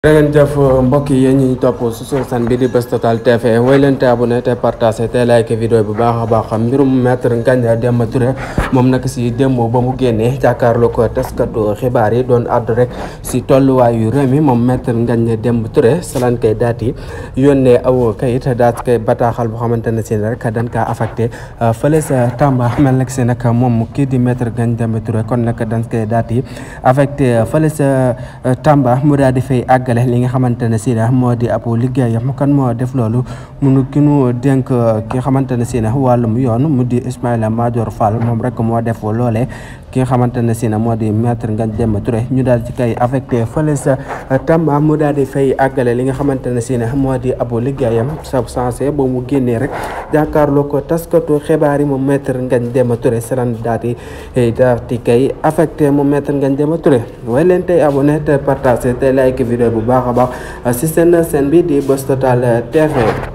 jërëngeen jëf mbokk yi yéen ñi topp su suuf san bi di Buzz Total TV woy leen te abonné te partagé te like vidéo bu baax a baax mbirum maître Ngagne Demba Touré moom nag si démb ba mu génnee jàkkaarloo ko taskatu xibaar yi doon àddu rek si tolluwaayu réew mi moom maître Ngagne Demba Touré salaan kay daat yi yónnee aw kayit daat kay bataaxal boo xamante ne si rek dañ kaa affecté fële sa Tamba mel nag si nag moom kii di maître Ngagne Demba Touré kon nag dañ koy daat yi affecté fële sa Tamba mu daal di fay àgg li nga xamante ne si moo di ab liggéeyam kan moo def loolu munu ki nu dénk ki nga xamante ne si wàllum yoon mu di Ismaïla Madior Fall moom rek moo def loolee ki nga xamante ne si moo di maître Ngagne Demba Touré ñu daal ci kay affecté fële sa Tamba mu daal di fay àggale li nga xamante ne si moo di ab liggéeyam sa sensé ba mu génnee rek jàkkaarloo ko taskatu xibaar yi moom maître Ngagne Demba Touré saran daal di daal di kay affecté moom maître Ngagne Demba Touré way leen tey abonné te partagé te like vidéo bu baax a baax si seen seen bi di Buzz Total TV